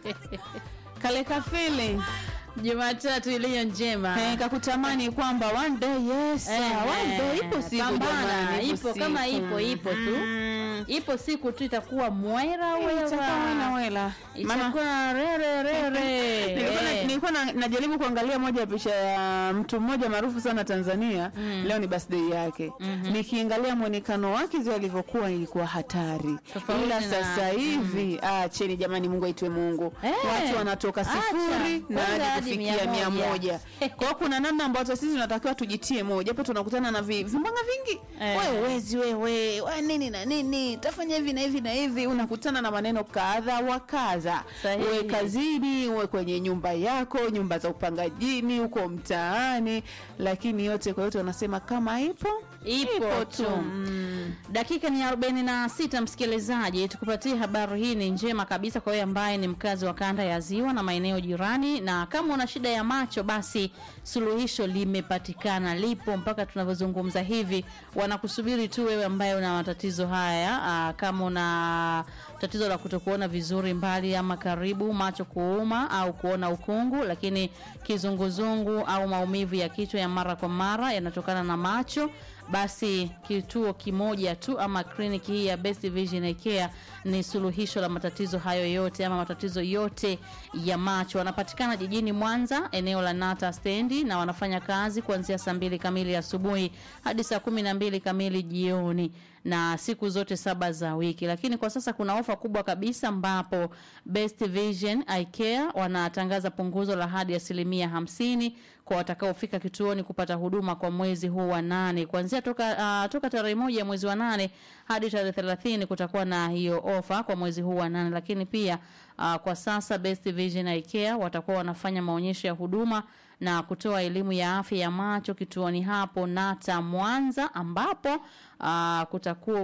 kale kafili Jumatatu iliyo njema. eh, kakutamani kwamba one day yes Eh, one day ipo siku pambana, jamani, ipo kama siku. ipo, ipo tu. Mm. Ipo siku tu itakuwa mwera Itakuwa wena wera. wela Maana- Itakuwa rere rere. nilikuwa na- Eh. nilikuwa na- najaribu kuangalia moja ya picha ya mtu mmoja maarufu sana Tanzania leo ni birthday yake nikiangalia mwonekano wake zile alivyokuwa ilikuwa hatari Tofauti ila na- sasa hivi ah, cheni jamani Mungu aitwe Mungu Eh, watu wanatoka acha. sifuri na Kwanza hadi hadi kufikia mia mia moja. moja kwa hiyo kuna namna ambayo hata sisi tunatakiwa tujitie moja hapo tunakutana na vi- vimbanga vingi Eh. wewe wezi wewe we nini na nini tafanya hivi na hivi na hivi unakutana na maneno kadha wa kadha Sahihi. uwe kazini uwe kwenye nyumba yako nyumba za upangajini huko mtaani lakini yote kwa yote wanasema kama ipo Ipo tu. Mm. Dakika ni 46 msikilizaji, tukupatie habari hii ni njema kabisa kwa wewe ambaye ni mkazi wa kanda ya Ziwa na maeneo jirani, na kama una shida ya macho, basi suluhisho limepatikana, lipo mpaka tunavyozungumza hivi. Wanakusubiri tu wewe ambaye una matatizo haya. Aa, kama una tatizo la kutokuona vizuri mbali ama karibu, macho kuuma au kuona ukungu, lakini kizunguzungu au maumivu ya kichwa ya mara kwa mara yanatokana na macho basi kituo kimoja tu ama kliniki hii ya Best Vision Eye Care ni suluhisho la matatizo hayo yote ama matatizo yote ya macho. Wanapatikana jijini Mwanza, eneo la Nata stendi, na wanafanya kazi kuanzia saa mbili kamili asubuhi hadi saa kumi na mbili kamili jioni na siku zote saba za wiki. Lakini kwa sasa kuna ofa kubwa kabisa ambapo Best Vision Eye Care wanatangaza punguzo la hadi asilimia hamsini kwa watakaofika kituoni kupata huduma kwa mwezi huu wa nane kuanzia toka, uh, toka tarehe moja ya mwezi wa nane hadi tarehe thelathini kutakuwa na hiyo ofa kwa mwezi huu wa nane lakini pia uh, kwa sasa Best Vision Eye Care watakuwa wanafanya maonyesho ya huduma na kutoa elimu ya afya ya macho kituoni hapo Nata Mwanza ambapo uh, kutakuwa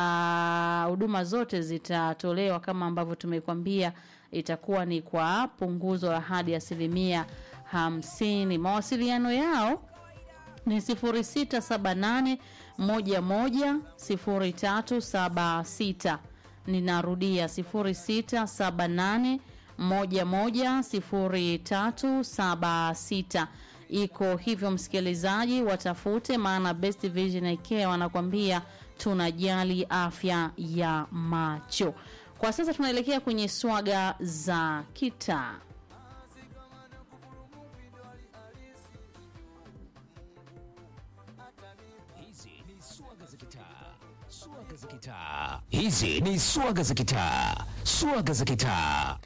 kuta huduma zote zitatolewa kama ambavyo tumekwambia itakuwa ni kwa punguzo la hadi asilimia hamsini. Mawasiliano yao ni 0678 11 0376. Ninarudia 0678 11 0376. Iko hivyo msikilizaji, watafute, maana Best Vision Eye Care wanakwambia tunajali afya ya macho. Kwa sasa tunaelekea kwenye swaga za kitaa. Hizi ni swaga za kitaa, swaga za kitaa. Hizi ni swaga za kitaa, swaga za kitaa.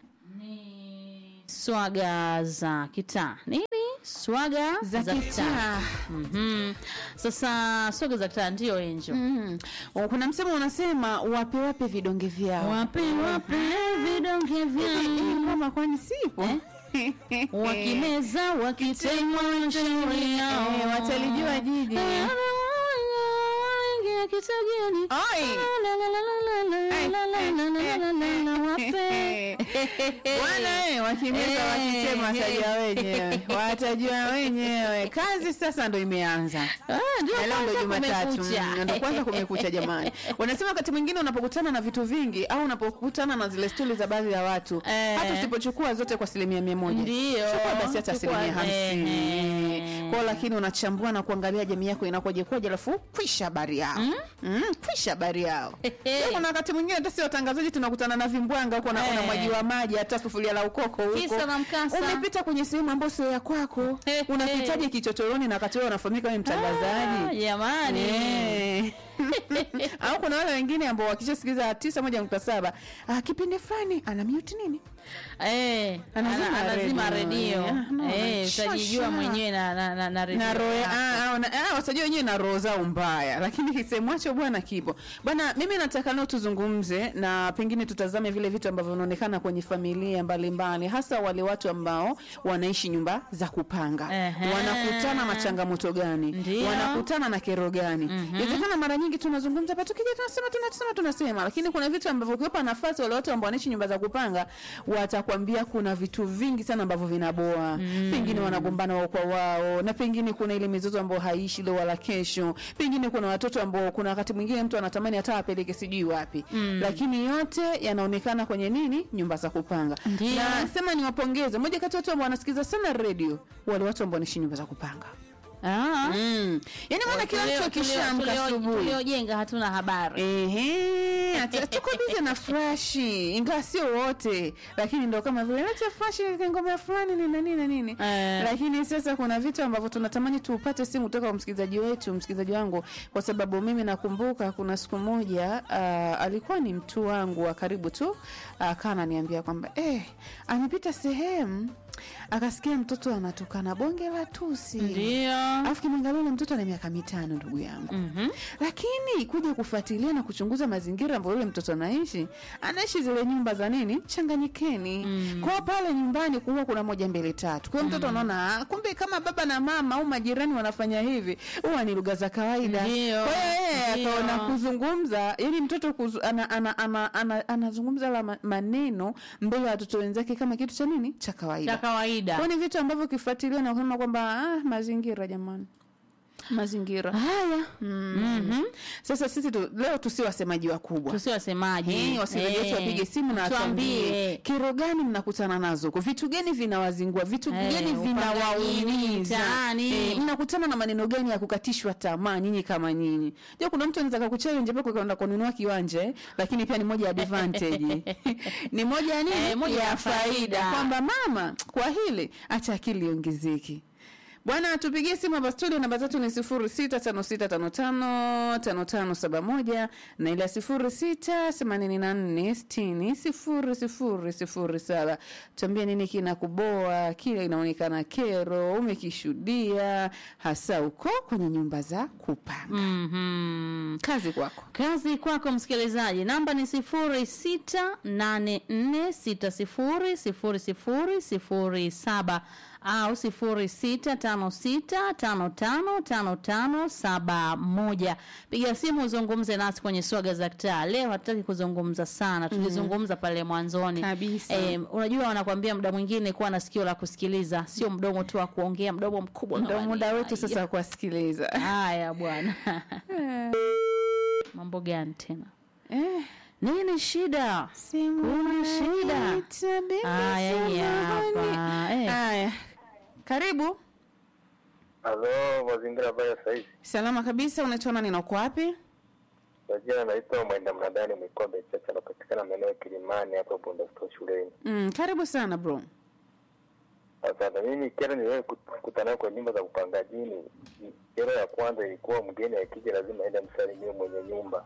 swaga za kitaa nini swaga Za kitaa. Mhm. sasa swaga za kitaa ndio enjo Mm. kuna msemo unasema wape wape vidonge vyao wape wape vidonge Hivi vyao kama kwani sipo wakimeza wakitemwa shauri yao Eh, watalijua jiji. Waingia kitageni Oi. La, la, la, la, la, la, la, la, la, la, la, la, la, wape Bwana eh, wakimeza Eh, wakitema watajua eh. wenyewe, watajua wenyewe. Kazi sasa ndo imeanza. Ah, ndio Na leo ndo kwanza Jumatatu, kumekucha. mm, ndo kwanza kumekucha jamani. Wanasema wakati mwingine unapokutana na vitu vingi au unapokutana na zile stori za baadhi ya watu, Eh. hata usipochukua zote kwa asilimia mia moja, Ndio. chukua basi hata Chukua, asilimia hamsini eh. kwao, lakini unachambua na kuangalia jamii yako inakoje kwaje, alafu kwisha habari yao mm, kwisha habari yao. Hehe. Kuna wakati mwingine hata si watangazaji tunakutana na vimbwanga huko na Eh. unamwagiwa maji hata sufuria la ukoko huko. Kisa na mkasa. Umepita kwenye sehemu ambayo sio ya kwako. Hehe. Unapitaje kichochoroni na wakati wewe unafahamika wewe mtangazaji? Ah, jamani Eh. au kuna wale wengine ambao wakishasikiza tisa moja nukta saba ah, kipindi fulani ana mute nini Eh, Anazima ana- anazima redio. redio Eh, no, Eh, shasha. utajijua mwenyewe na, na, na, na redio na roho yako. ah, ah, na- ah, watajua wenyewe na roho zao mbaya, lakini kisemwacho bwana kipo bwana. Mimi nataka leo tuzungumze na pengine tutazame vile vitu ambavyo vinaonekana kwenye familia mbalimbali, hasa wale watu ambao wanaishi nyumba za kupanga. Ehe. Wanakutana na changamoto gani? Ndio. Wanakutana na kero gani? Inawezekana mara nyingi mengi tunazungumza hapa tukija tunasema tunasema tunasema lakini kuna vitu ambavyo ukiwapa nafasi wale watu ambao wanaishi nyumba za kupanga watakwambia kuna vitu vingi sana ambavyo vinaboa mm. pengine wanagombana wao kwa wao na pengine kuna ile mizozo ambayo haishi leo wala kesho pengine kuna watoto ambao kuna wakati mwingine mtu anatamani hata apeleke sijui wapi mm. lakini yote yanaonekana kwenye nini nyumba za kupanga Ndio. na sema niwapongeze moja kati ya watu ambao wanasikiza sana radio wale watu ambao wanaishi nyumba za kupanga Ah. mm. yani maana kila mtu Tulio- akishamka tulio- asubuhi tuliojenga hatuna habari Ehe, hata- tuko bize na frashi ingawa sio wote lakini ndo kama vile leta frashi katika ngoma ya fulani nini na nini na nini Eh. lakini sasa kuna vitu ambavyo tunatamani tupate simu kutoka kwa msikilizaji wetu msikilizaji wangu kwa sababu mimi nakumbuka kuna siku moja uh, alikuwa ni mtu wangu wa karibu tu akawa ananiambia kwamba eh, amepita sehemu akasikia mtoto anatukana bonge la tusi ndio alafu kimwangalia ule mtoto ana miaka mitano ndugu yangu Mhm. lakini kuja kufuatilia na kuchunguza mazingira ambayo yule mtoto anaishi anaishi zile nyumba za nini changanyikeni mm. kwao pale nyumbani kuwa kuna moja mbili tatu kwa hiyo mtoto anaona "Ah, kumbe kama baba na mama au majirani wanafanya hivi huwa ni lugha za kawaida Ndio, kwa hiyo yeye ndio. akaona kuzungumza yani mtoto kuzu, ana, ana, ana, ana, anazungumza la ma- maneno mbele ya watoto wenzake kama kitu cha nini cha kawaida cha kawaida kwa ni vitu ambavyo ukifuatilia na kusema kwamba ah, mazingira jamani mazingira haya mm. sasa sisi tu, leo tusi wasemaji wakubwa tusi wasemaji Eh, wasikilizaji wetu wapige simu na watuambie tuambie kero gani mnakutana nazo huko vitu gani vinawazingua vitu Eh, gani upangaji vinawaumiza mtaani. Eh, mnakutana na maneno gani ya kukatishwa tamaa nyinyi kama nyinyi ja kuna mtu anaweza kakuchallenge mpaka kwenda kununua kiwanja eh, lakini pia ni moja ya advantage ni moja ya nini Eh, moja ya ya faida faida. kwamba mama kwa hili acha akili iongezeke bwana tupigie simu hapa studio namba zetu ni sifuri sita tano sita tano tano tano tano saba moja na ile sifuri sita themanini na nne sitini sifuri sifuri sifuri saba tuambie nini kinakuboa kile inaonekana kero umekishuhudia hasa uko kwenye nyumba za kupanga Mhm. kazi kwako kazi kwako msikilizaji namba ni sifuri sita nane nne sita sifuri sifuri sifuri sifuri saba au sifuri sita tano sita tano tano tano tano saba moja piga simu uzungumze nasi kwenye swaga za kitaa leo hatutaki kuzungumza sana tulizungumza pale mwanzoni Kabisa. Eh, unajua wanakwambia muda mwingine kuwa na sikio la kusikiliza sio mdomo tu wa kuongea mdomo mkubwa ndo kama muda nini. wetu sasa wa kuwasikiliza haya bwana mambo gani tena eh. nini shida kuna shida haya hii hapa eh. haya karibu Halo, mazingira habari ya saizi. salama kabisa unaitwa nani na uko wapi Kwa jina naitwa Mwenda Mnadani Mwikombe Chacha, napatikana maeneo ya Kilimani hapa Bundastore shuleni. mm, karibu sana bro Asante. Mimi kero niliwahi kut- kukutana nayo kwa nyumba za kupangajini. Kero ya kwanza ilikuwa mgeni akija lazima aende msalimie mwenye nyumba.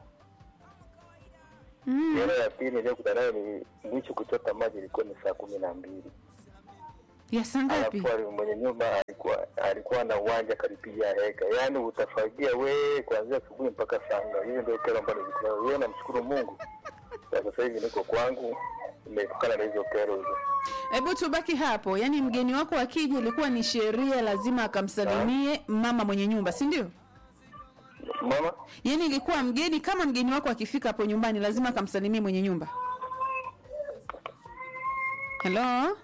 mm. Kero ya pili niliyokutana nayo ni mwisho kuchota maji ilikuwa ni saa kumi na mbili. ya saa ngapi Alafu ali- mwenye nyumba alikuwa alikuwa na uwanja karipiga heka, yaani utafagia we kuanzia asubuhi mpaka saa nne. Hiyo ndio kero ambayo nilikutana nayo. Yeye namshukuru Mungu, Kwa sasa hivi niko kwangu, nimeepukana na hizo kero hizo. hebu tubaki hapo yaani mgeni wako akija ilikuwa ni sheria lazima akamsalimie mama mwenye nyumba si ndio Mama, yaani ilikuwa mgeni kama mgeni wako akifika hapo nyumbani lazima akamsalimie mwenye nyumba helo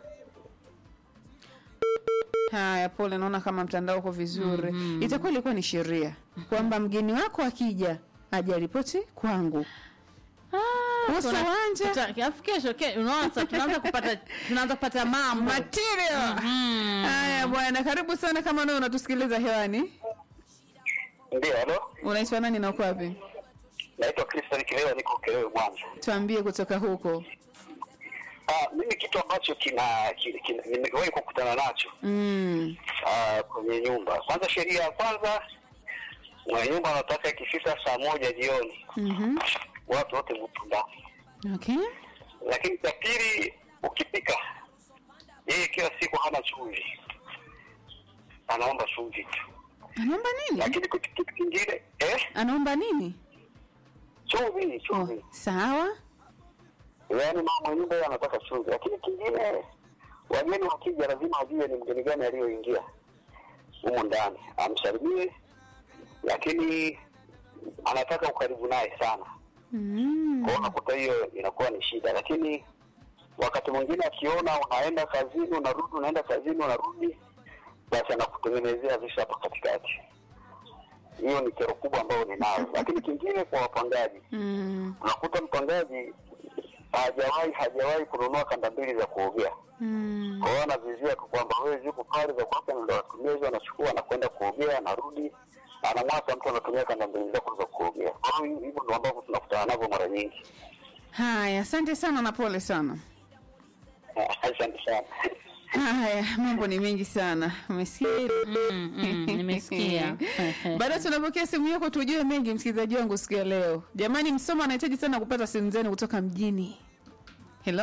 haya pole naona kama mtandao uko vizuri mm-hmm. itakuwa ilikuwa ni sheria kwamba mgeni wako akija ajaripoti kwangu Ah, Uso kuna- wanja. tuta- alafu kesho ke- unaona sasa tunaanza kupata tunaanza kupata mambo material Mhm. haya bwana karibu sana kama nao unatusikiliza hewani ndio. Halo, unaitwa nani na uko wapi naitwa Christian Kilewa, niko Kelewe Mwanza. tuambie kutoka huko Ah, mimi kitu ambacho kina, kina, kina nimewahi kukutana nacho mm. ah, kwenye nyumba. Kwanza, sheria ya kwanza, mwenye nyumba anataka ikifika saa moja jioni mm-hmm. watu wote mtu ndani. okay Lakini cha pili, ukipika yeye kila siku hana chumvi, anaomba chumvi tu. anaomba nini Lakini kitu kitu kingine eh, anaomba nini chumvi oh, chumvi, sawa yaani mama nyumba yeye anataka chumvi. Lakini kingine, wageni wakija lazima ajue ni mgeni gani aliyoingia humu ndani, amsalimie. Lakini anataka ukaribu naye sana Mm. kwa hiyo unakuta hiyo inakuwa ni shida, lakini wakati mwingine akiona unaenda kazini unarudi, unaenda kazini unarudi, basi anakutengenezea visa hapa katikati. Hiyo ni kero kubwa ambayo ninayo, lakini kingine kwa wapangaji, Mm. unakuta mpangaji hajawahi hajawahi kununua kanda mbili za kuogea Mm. kwa hiyo anavizia tu kwamba wewe ziko pale za kwake, ndo atumia hizo, anachukua anakwenda kuogea, anarudi anamwacha mtu anatumia kanda mbili zako za kuogea. Kwa hiyo hivyo ndo ambavyo tunakutana navyo mara nyingi. Haya, asante sana na pole sana. Asante sana. Haya, mambo ni mengi sana. Umesikia hilo? Mm, mm, nimesikia. Baada tunapokea simu yako tujue mengi, msikilizaji wangu siku ya leo. Jamani, Msoma anahitaji sana kupata simu zenu kutoka mjini. Hello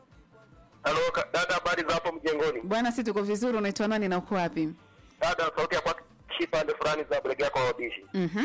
Halo ka- dada, habari za hapo mjengoni? bwana, si tuko vizuri. Unaitwa nani na uko wapi? Dada, sauti ya kwake kipande fulani za bregi yako wabishi. Mhm.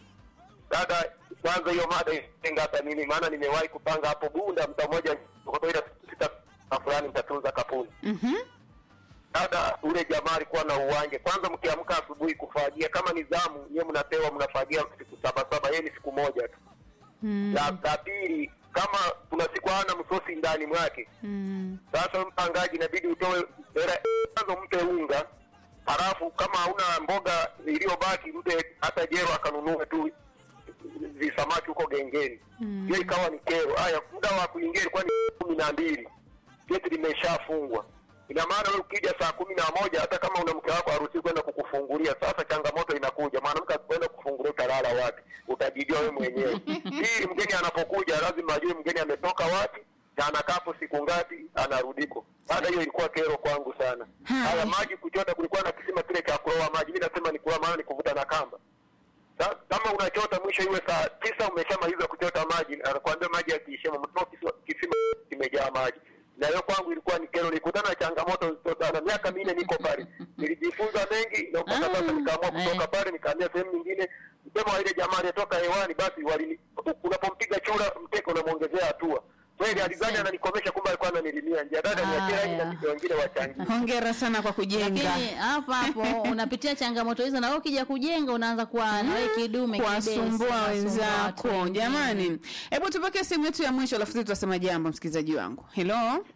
Dada, kwanza hiyo mada isinga hata mimi, maana nimewahi kupanga hapo Bunda mta mmoja kutoka ile sita na fulani mtatunza kapuni. Mhm. Dada, ule jamaa alikuwa na uwanja. Kwanza mkiamka asubuhi kufagia, kama ni zamu nyewe mnapewa mnafagia siku saba saba, yeye ni siku moja tu. Mm. La la pili, kama kuna siku hana msosi ndani mwake, Mm. sasa mpangaji inabidi utoe hela kwanza, mpe unga, halafu kama hauna mboga iliyobaki mpe hata jero akanunue tu visamaki huko gengeni. Mm. Hiyo ikawa ni kero. Haya, muda wa kuingia ilikuwa ni kumi na mbili, geti limeshafungwa. Ina maana wewe ukija saa kumi na moja hata kama una mke wako haruhusi kwenda kukufungulia. Sasa changamoto inakuja, mwanamke akikwenda kufungulia utalala wapi? Utajijua wewe mwenyewe. Hii mgeni anapokuja lazima ajue mgeni ametoka wapi na anakapo siku ngapi, anarudiko. Baada hiyo ilikuwa kero kwangu sana. Hai. Haya, maji kuchota, kulikuwa na kisima kile cha kuloa maji. Mimi nasema ni kuloa, maana ni kuvuta na kamba. Sa- kama unachota mwisho iwe saa tisa umeshamaliza kuchota maji, anakuambia maji yakiishia, mtoto kisima, kisima kimejaa maji. Na hiyo kwangu ilikuwa ni kero, nilikutana na changamoto nzito sana. Miaka minne niko pale, nilijifunza mengi na mpaka Ah, sasa nikaamua kutoka eh. pale, nikahamia sehemu nyingine. Msemo wa ile jamaa aliyetoka hewani, basi walini, unapompiga chura mteke unamwongezea hatua. Kweli alizani ananikomesha, kumbe alikuwa ananilimia njia. Dada niachie rangi na Haya. vitu wengine wachangie. Hongera sana kwa kujenga. lakini hapo hapo unapitia changamoto hizo na wewe ukija kujenga unaanza kuwa na wewe kidume kibesi, kuwasumbua unasumbua watu wenzako. wengine. Jamani, hebu tupokee simu yetu ya mwisho, alafu sisi tutasema jambo, msikilizaji wangu. Hello,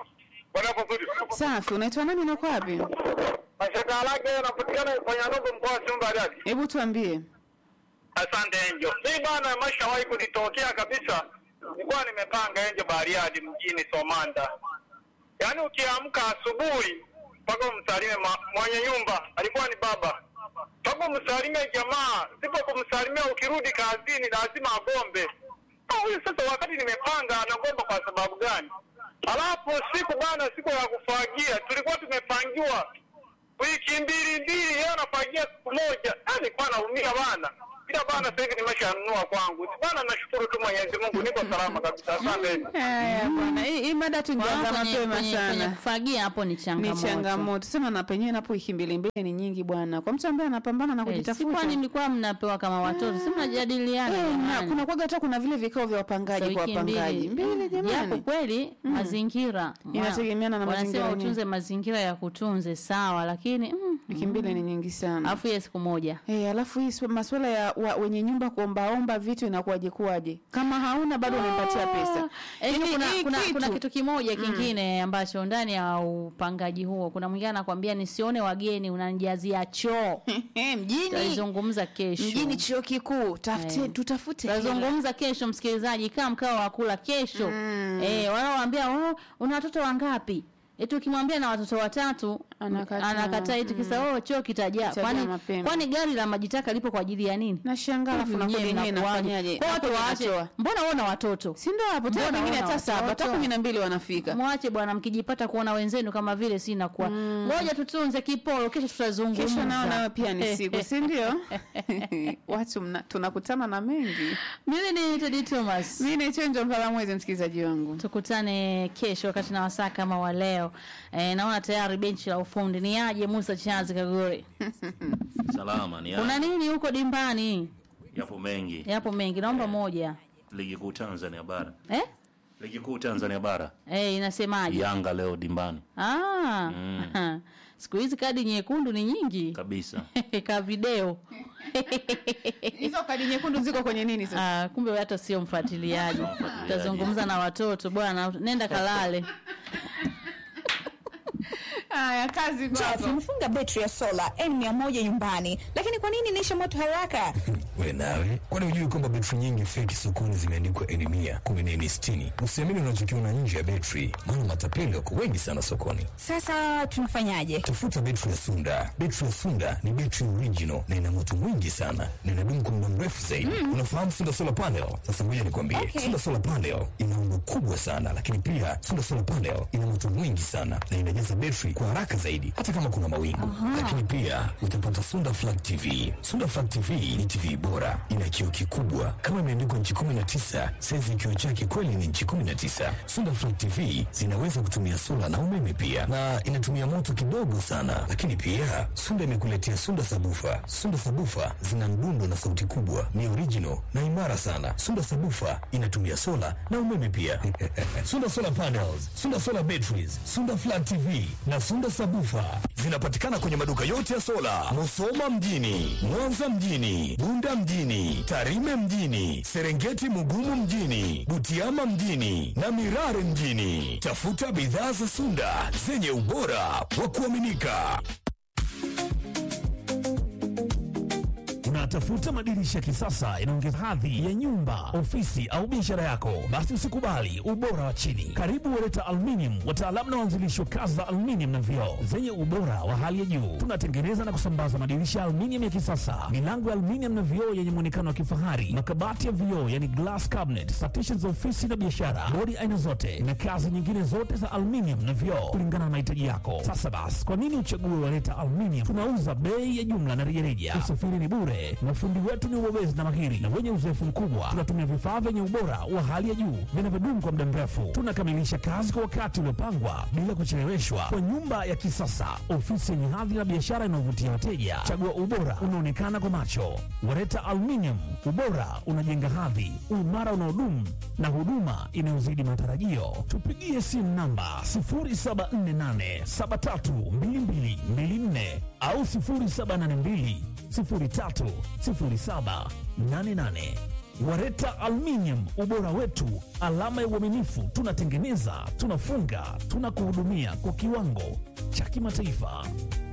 safi. Unaitwa nani na uko wapi? Mashaka lake yanapatikana kwenye ndogo mkoa wa Sumba Dadi. Hebu tuambie. Asante Enjo. Mi bana, imeshawahi kunitokea kabisa. Nilikuwa nimepanga Enjo Bariadi mjini Somanda, yaani ukiamka asubuhi mpaka umsalimie ma- mwenye nyumba, alikuwa ni baba, mpaka umsalimie jamaa, sipo kumsalimia, ukirudi kazini lazima agombe. Ah, Huyu sasa, wakati nimepanga anagomba kwa sababu gani? Alafu siku bana, siku ya kufagia tulikuwa tumepangiwa wiki mbili mbili, yeye anafagia siku moja. Ah, nilikuwa naumia bana, ila bana sasa hivi nimeshanunua kwangu bana. Nashukuru tu Mwenyezi Mungu, niko salama kabisa. Asante. Haya bwana, hii hii mada Kwa tungeanza hiyo kwenye, mapema kwenye, kwenye sana. kufagia hapo ni Ni changamoto. changamoto sema, na penyewe napo wiki mbili mbili ni nyingi bwana, kwa mtu ambaye anapambana na Eh, si kujitafuta. kwani mlikuwa mnapewa kama watoto, si mnajadiliana Eh, na jamani? kuna kwaga hata kuna vile vikao vya wapangaji Za kwa wiki wapangaji mbili, Japo jamani. kweli mazingira Inategemeana na mazingira wanasema yenyewe. utunze mazingira ya kutunze sawa, lakini mm, Wiki mbili ni nyingi sana. afu ya siku moja Eh, alafu hii swa- masuala ya wa, wenye nyumba kuombaomba vitu inakuwaje kuwaje? Kama hauna bado unampatia pesa. Eh, Yaani kuna, hii kuna, kitu- kuna kitu kimoja kingine ambacho ndani ya upangaji huo kuna mwingine anakwambia nisione wageni unanijazia choo. Eh, mjini Tutalizungumza kesho. mjini chuo kikuu tafute Eh. tutafute hela. Tutazungumza kesho msikilizaji, kaa mkao wa kula kesho. Eh, wanaoambia oh, una watoto wangapi? Eti ukimwambia na watoto watatu Anakataa. anakataa eti kisa oh choo kitajaa. Kitajaa Kwani mapema. kwani gari la majitaka lipo kwa ajili ya nini? Nashangaa alafu na Nyie kodi yenyewe mnakuwaje? inafanyaje? Kwa watu Na kodi waache. inatoa. Mbona wewe una watoto? Si ndio hapo tena Mbona pengine wana hata saba hata watoto? kumi na mbili wanafika. Mwache bwana, mkijipata kuona wenzenu kama vile si nakuwa. Ngoja tutunze kiporo, kesho tutazungumza. Kesho nao nayo pia ni siku, si ndio? Watu mna, tunakutana na mengi. Mimi ni Teddy Thomas. Mimi naitwa Njo Mpala Mwezi, msikilizaji wangu. tukutane kesho wakati na wasaa kama wa leo e, naona tayari benchi la ufundi ni aje musa chazi kagore Salama ni kuna ya, nini huko dimbani yapo mengi. yapo mengi naomba moja Ligi kuu Tanzania bara, eh? Ligi kuu Tanzania bara. Eh, inasemaje? Yanga leo dimbani Ah. Siku hizi kadi nyekundu ni nyingi. kabisa. Ka video. hizo kadi nyekundu ziko kwenye nini sasa Ah, kumbe wewe hata sio mfuatiliaji. mfuatiliaji. Utazungumza na watoto bwana, nenda kalale. haya kazi Jeff, kwako nimefunga betri ya sola N100 nyumbani, lakini kwa nini inaisha moto haraka? we nawe kwani hujui kwamba betri nyingi feki sokoni zimeandikwa eni mia kumi na eni sitini usiamini unachokiona nje ya betri maana matapeli wako wengi sana sokoni Sasa tunafanyaje? tafuta betri ya sunda betri ya sunda ni betri original na ina moto mwingi sana na inadumu kwa muda mrefu zaidi unafahamu sunda solar panel sasa ngoja nikwambie Okay. sunda solar panel ina umbo kubwa sana lakini pia sunda solar panel ina moto mwingi sana na inajaza betri kwa haraka zaidi hata kama kuna mawingu lakini pia utapata sunda flag tv sunda flag tv ni tv bora ina kioo kikubwa kama imeandikwa nchi 19 saizi kioo chake kweli ni nchi 19 sunda flag tv zinaweza kutumia sola na umeme pia na inatumia moto kidogo sana lakini pia sunda imekuletea sunda sabufa sunda sabufa zina mdundo na sauti kubwa ni original na imara sana sunda sabufa inatumia sola na umeme pia sunda solar panels sunda solar batteries sunda flag tv na sunda sabufa zinapatikana kwenye maduka yote ya sola musoma mjini mwanza mjini bunda mjini tarime mjini serengeti mugumu mjini butiama mjini na mirare mjini tafuta bidhaa za sunda zenye ubora wa kuaminika Unatafuta madirisha ya kisasa inaongeza hadhi ya nyumba, ofisi au biashara yako? Basi usikubali ubora wa chini. Karibu Wereta Aluminium, wataalamu na waanzilishi wa kazi za aluminium na vioo zenye ubora wa hali ya juu. Tunatengeneza na kusambaza madirisha ya aluminium ya kisasa, milango ya aluminium na vioo yenye muonekano wa kifahari, makabati ya vioo yani glass cabinet, partitions za ofisi na biashara, bodi aina zote na kazi nyingine zote za aluminium na vioo kulingana na mahitaji yako. Sasa basi, kwa nini uchague Wereta Aluminium? Tunauza bei ya jumla na rejareja. Usafiri ni bure. Mafundi wetu ni wabobezi na mahiri na wenye uzoefu mkubwa. Tunatumia vifaa vyenye ubora wa hali ya juu vinavyodumu kwa muda mrefu. Tunakamilisha kazi kwa wakati uliopangwa bila kucheleweshwa, kwa nyumba ya kisasa, ofisi yenye hadhi na biashara inayovutia wateja. Chagua ubora unaonekana kwa macho. Wareta Aluminium, ubora unajenga hadhi, uimara unaodumu na huduma inayozidi matarajio. Tupigie simu namba 0748732224 au 0782 030788. Wareta Aluminium, ubora wetu, alama ya uaminifu. Tunatengeneza, tunafunga, tunakuhudumia kwa kiwango cha kimataifa.